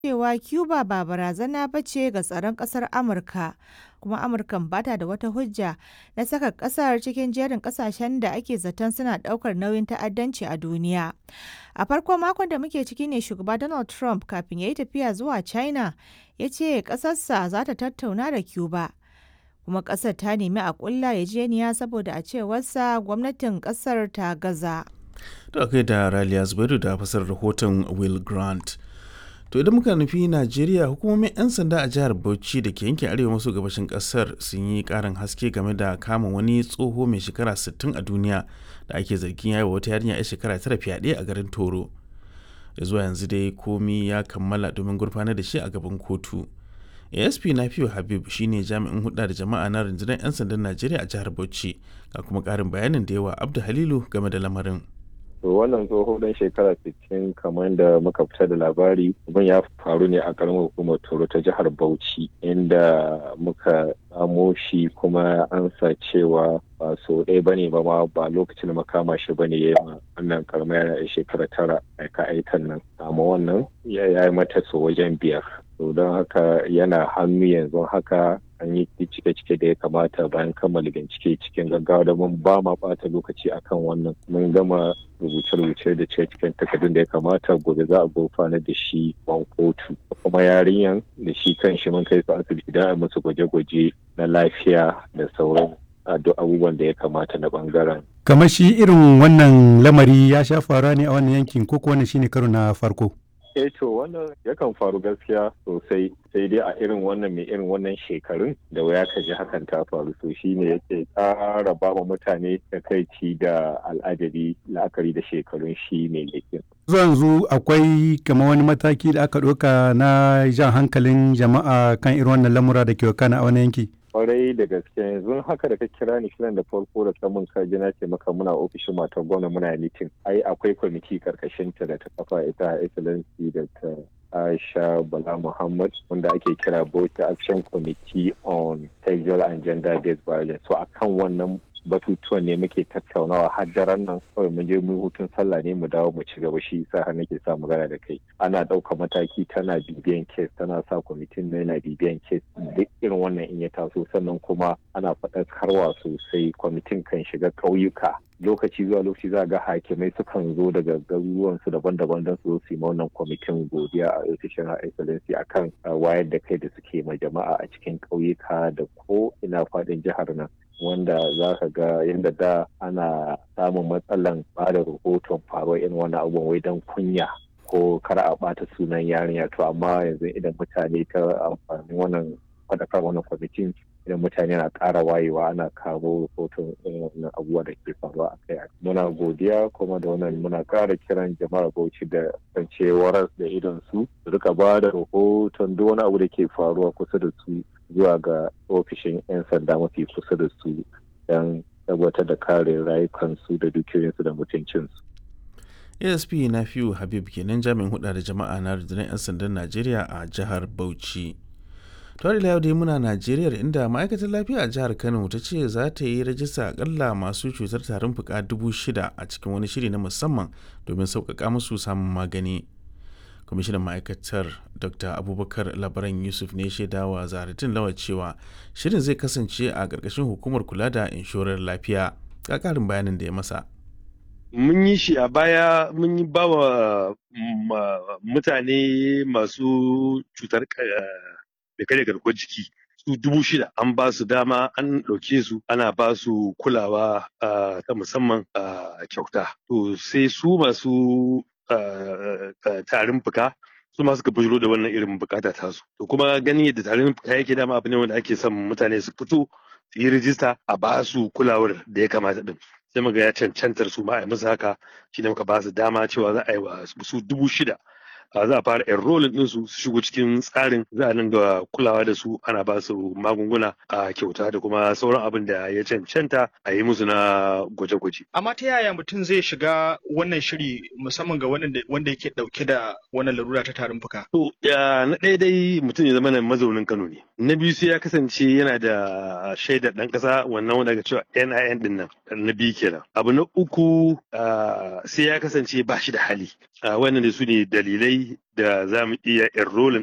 cewa Cuba ba barazana ba ce ga tsaron ƙasar Amurka, kuma Amurkan ba ta da wata hujja na saka ƙasar cikin jerin ƙasashen da ake zaton suna ɗaukar nauyin ta'addanci a duniya. A farkon makon da muke ciki ne shugaba Donald Trump kafin ya yi tafiya zuwa China ya ce ƙasarsa za ta tattauna da Cuba. Kuma ƙasar ta nemi a ƙulla yarjejeniya saboda a cewarsa gwamnatin ƙasar ta gaza. Da kai da Raliya Zubairu da fasar rahoton Will Grant. To idan muka nufi Najeriya hukumomin 'yan sanda a jihar Bauchi da ke yankin arewa maso gabashin kasar sun yi karin haske game da kama wani tsoho mai shekara 60 a duniya da ake zargin yayi wa wata yarinya 'yar shekara tara fyaɗe a garin Toro. Ya zuwa yanzu dai komi ya kammala domin gurfanar da shi a gaban kotu. ASP Nafiu Habib shine jami'in hulɗa da jama'a na rundunar 'yan sandan Najeriya a jihar Bauchi ga kuma ƙarin bayanin da yawa Abdu Halilu game da lamarin. to wannan tsoho dan shekara 60 kamar da muka fita da labari abin ya faru ne a karamar hukumar toro ta jihar bauchi inda muka samo shi kuma an sa cewa ba so ɗaya bane ba ma ba lokacin da makama shi bane ya yi wannan karamar yana shekara tara aika aikan nan amma wannan ya yi mata so wajen biyar to don haka yana hannu yanzu haka an yi cike-cike da ya kamata bayan kammala bincike cikin gaggawa da mun ba ma bata lokaci akan wannan mun gama rubuce-rubuce da cikin takardun da ya kamata gobe za a gurfana da shi ban kotu kuma yarinyan da shi kan shi mun kai su asibiti don a musu gwaje-gwaje na lafiya da sauran duk abubuwan da ya kamata na bangaren. kamar shi irin wannan lamari ya sha faruwa ne a wannan yankin ko wannan shine karo na farko eh to wannan yakan faru gaskiya sosai sai dai a irin wannan mai irin wannan shekarun da waya ka ji hakan ta faru to shine yake ƙara ba wa mutane da kai da al'ajabi la'akari da shekarun shi mai laifin. yanzu akwai kamar wani mataki da aka ɗauka na jan hankalin jama'a kan irin wannan lamura da ke wakana a wani yanki. kwarai da gaske yanzu haka da ka kira ni kiran da farko da samun kaji na ce maka muna ofishin matar gwamna muna mitin ai akwai kwamiti karkashin ta da ta kafa ita excellency da ta Aisha Bala Muhammad wanda ake kira Bauchi Action Committee on Sexual and Gender Based Violence so akan wannan batutuwan ne muke tattaunawa har daren nan kawai mun je mu hutun sallah ne mu dawo mu ci gaba shi sa har nake sa magana da kai ana ɗauka mataki tana bibiyan kes tana sa kwamitin na yana bibiyan kes duk irin wannan in ya taso sannan kuma ana faɗakarwa sosai kwamitin kan shiga ƙauyuka lokaci zuwa lokaci za ga hakimai sukan zo daga garuruwansu daban-daban don su su yi wannan kwamitin godiya a ofishin excellency akan wayar da kai da suke ma jama'a a cikin ƙauyuka da ko ina faɗin jihar nan wanda za ka ga yadda da ana samun matsalan ba da rahoton faruwar irin wannan abubuwan wai don kunya ko kar a ɓata sunan yarinya to amma yanzu idan mutane ta amfani wannan faɗakar wannan kwamitin idan mutane na ƙara wayewa ana kawo rahoton wannan abubuwa da ke faruwa a kai muna godiya kuma da wannan muna ƙara kiran jama'ar bauchi da kancewar da idon su su rika ba da rahoton duk wani abu da ke faruwa kusa da su zuwa ga ofishin 'yan sanda mafi kusa da su don tabbatar da kare rayukansu da dukiyoyinsu da mutuncinsu. asp na fiyu habib kenan jami'in hudu da jama'a na rundunar 'yan sandan najeriya a jihar bauchi tare da dai muna najeriya inda ma'aikatar lafiya a jihar kano ta ce za ta yi rajista akalla masu cutar tarin fuka dubu shida a cikin wani shiri na musamman domin sauƙaƙa musu samun magani kwamishinan ma'aikatar dr abubakar labaran yusuf ne shaidawa zaratin lawar cewa shirin zai kasance a ƙarƙashin hukumar kula da inshorar lafiya ga ƙarin bayanin da ya masa mun yi shi a baya mun yi ba wa mutane masu cutar da kare garkuwar jiki su dubu shida an ba su dama an ɗauke su ana ba su kulawa ta musamman kyauta to sai su masu tarin fuka su ma suka bujiro da wannan irin bukata tasu to kuma ganin yadda tarin fuka yake dama abu ne wanda ake son mutane su fito su yi rijista a ba su kulawar da ya kamata din sai muga ya cancantar su ma a yi musu haka shi ne muka ba su dama cewa za a yi wa su dubu shida za a fara enrolling ɗinsu su shigo cikin tsarin za a dinga kulawa da su ana ba su magunguna a kyauta da kuma sauran abin da ya cancanta a yi musu na gwaje-gwaje. Amma ta yaya mutum zai shiga wannan shiri musamman ga wanda yake ɗauke da wannan larura ta tarin fuka? To, na ɗaya dai mutum ya zama na mazaunin Kano ne. Na biyu sai ya kasance yana da shaidar ɗan ƙasa wannan wanda ga cewa NIN ɗin nan na biyu kenan. Abu na uku sai ya kasance ba shi da hali. Wannan da su ne dalilai ɗalibai da za mu iya enrolling